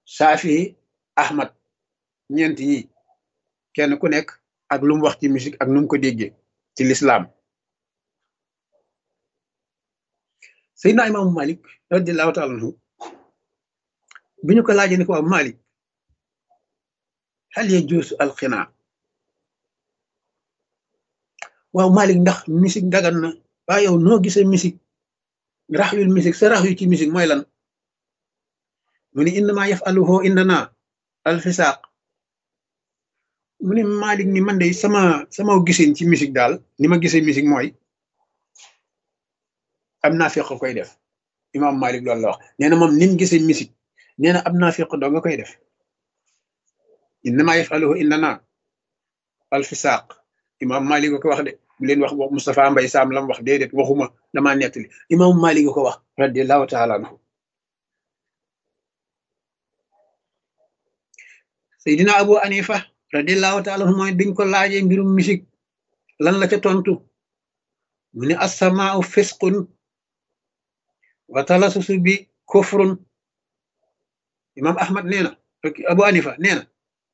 Saafi Ahmad ñeent yi kenn ku nekk ak lu mu wax ci musique ak nu mu ko déggee ci lislaam Seydina Imaamu Malik radiallahu taala anhu bi ñu ko laajee ni ko waaw Malik hal yajuusu alxinaa waaw Malik ndax musique dagan na waaye yow noo gisee musique rax yul musique sa rax yu ci musique mooy lan mu ni innama yafaluhu indana alfisaaq mu ni Malik ni man de sama sama gisin ci musique daal ni ma gisee musique mooy am naa feq koy def imam Malik loolu la wax nee na moom nim gisee musique nee na am naa feq doo nga koy def innama yafaluhu indana alfisaaq imam Malik ko wax de bu leen wax wax Moustapha Mbay Sam lam wax déedéet waxuma damaa nettali imam Malik ko wax radiallahu taala anhu Seydina Abu Anifa radiallahu taala anhu mooy biñ ko laajee mbirum musique lan la ca tontu mu ne assamaau fisqun wa talasusu bi kufrun imam Ahmad nee na Abu Anifa nee na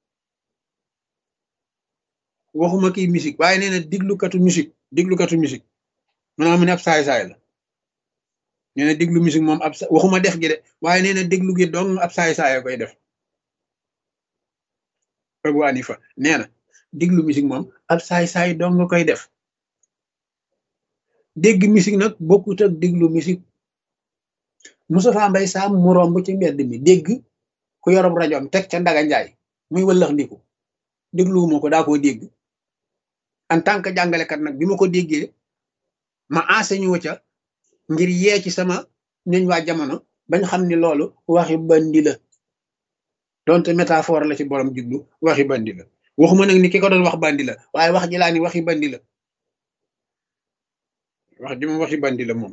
waxuma kii musique waaye nee na diglukatu musique diglukatu musique maanaam mu ne ab saay-saay la nee na diglu musique moom ab waxuma def gi de waaye nee na déglu gi dong ab saay-saay koy def Abu Hanifa nee na diglu musique moom ab saay-saay dong nga koy def dégg musique nag bokkut ak diglu musique Moustapha Mbay Sam mu romb ci mbedd mi dégg ku yorob rajoom teg ca Ndaga Njaay muy wëllax ndiku dégluwuma ko daa koo dégg en tant que jàngalekat nag bi ma ko déggee ma enseigné wu ca ngir yee ci sama ñoñ waa jamono bañ xam ni loolu waxi bandi la donte métaphore la ci borom jublu waxi bandi la waxuma nag ni ki ko doon wax bandi la waaye wax ji laa ni waxi bandi la wax ji moom waxi bandi la moom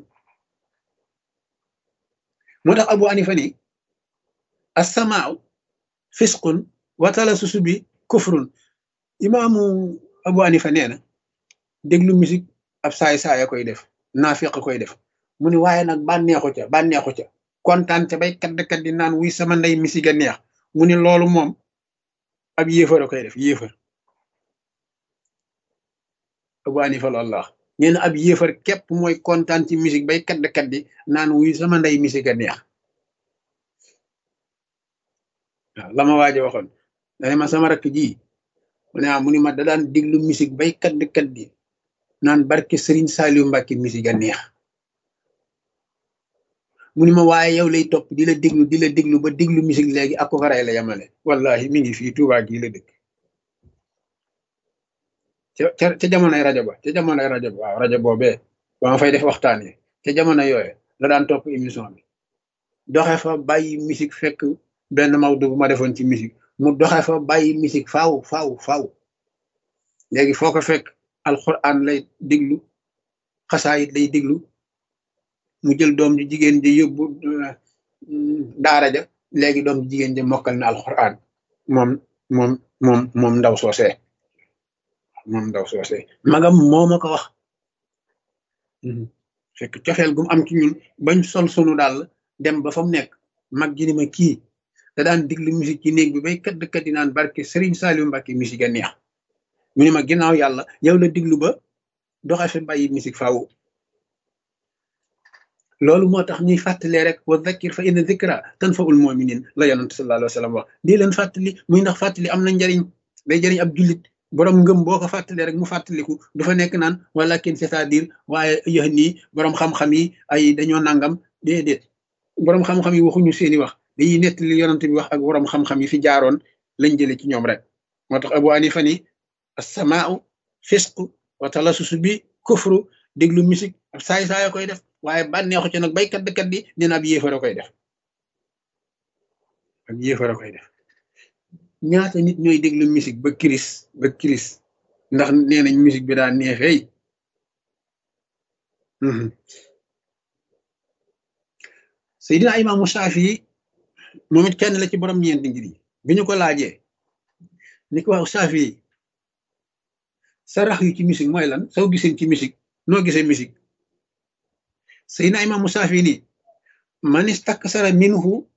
moo tax Abu Hanifa ni assamaaw fisqun watala susu bi kufrun imaamu Abu Hanifa nee na déglu musique ab saay saaya koy def naafiq koy def mu ni waaye nag bànneexu ca bànneexu ca kontaan ca bay kadd di naan wuy sama ndey musique a neex mu ni loolu moom ab yéefar a koy def yéefar Abu Hanifa loolu la wax nee na ab yéefar képp mooy kontaan ci musique bay kadd kaddi naan wuy sama ndey musique a neex waaw la ma waaje waxoon dane ma sama rakk ji mu ne mu ni ma da daan diglu musique bay kadd kaddi naan barke Serigne Saliou Mbacke musique a neex mu ni ma waaye yow lay topp di la déglu di la déglu ba déglu musique léegi ak ko faray la yamale wallahi mi ngi fii Touba gii la dëkk ca ca jamonoy rajo ba ca jamonoy rajo ba waaw rajo boobee ba ma fay def waxtaan yi ca jamono yooyu la daan topp émission bi doxe fa bàyyi musique fekk benn mawdu bu ma defoon ci musique mu doxe fa bàyyi musique faaw faaw faaw léegi foo ko fekk alquran lay déglu xasaayit lay déglu mu jël doom ji jigéen ji yóbbu daara ja léegi doom ji jigéen ja mokkal na alquran moom moom moom moom ndaw soosee moom ndaw soosee magam moo ma ko wax fekk cofeel gum am ci ñun bañ sol sunu daal dem ba fa mu nekk mag ji ni ma kii da daan diglu musique ci néeg bi bay kadd kaddi naan barke Serigne Saliou Mbacke musique a neex mu ni ma ginnaaw yàlla yow la diglu ba doxe fi bàyyi musique faaw loolu moo tax ñuy fàttalee rek wa dhakkir fa inna dhikra tanfa'ul mu'minin la yonent sallallahu alayhi wa sallam wax di leen fàttali muy ndax fàttali am na njariñ day jariñ ab jullit borom ngëm boo ko fàttalee rek mu fàttaliku du fa nekk naan walakin c'est-à-dire waaye yéex nii borom xam-xam yi ay dañoo nangam déedéet borom xam-xam yi waxuñu seeni wax dañuy nettali yonent bi wax ak borom xam-xam yi fi jaaroon lañ jëlee ci ñoom rek moo tax Abu Hanifa ni as-samaa'u fisqu wa talasusu bi kufru déglu musique ab saay saaya koy def waaye bànneexu ci nag baykat kat di nee na ab yéefar a koy def ab yéefar a koy def ñaata nit ñooy déglu musique ba kiris ba kiris ndax nee nañ musique bi daan neexeey Seydina Imaamu Saafi moom it kenn la ci borom ñeenti ngir yi bi ñu ko laajee ni ko waaw Saafi sa rax yu ci musique mooy lan soo gisee ci musique noo gisee musique Seydina Imaamu Saafi nii man istaksara minhu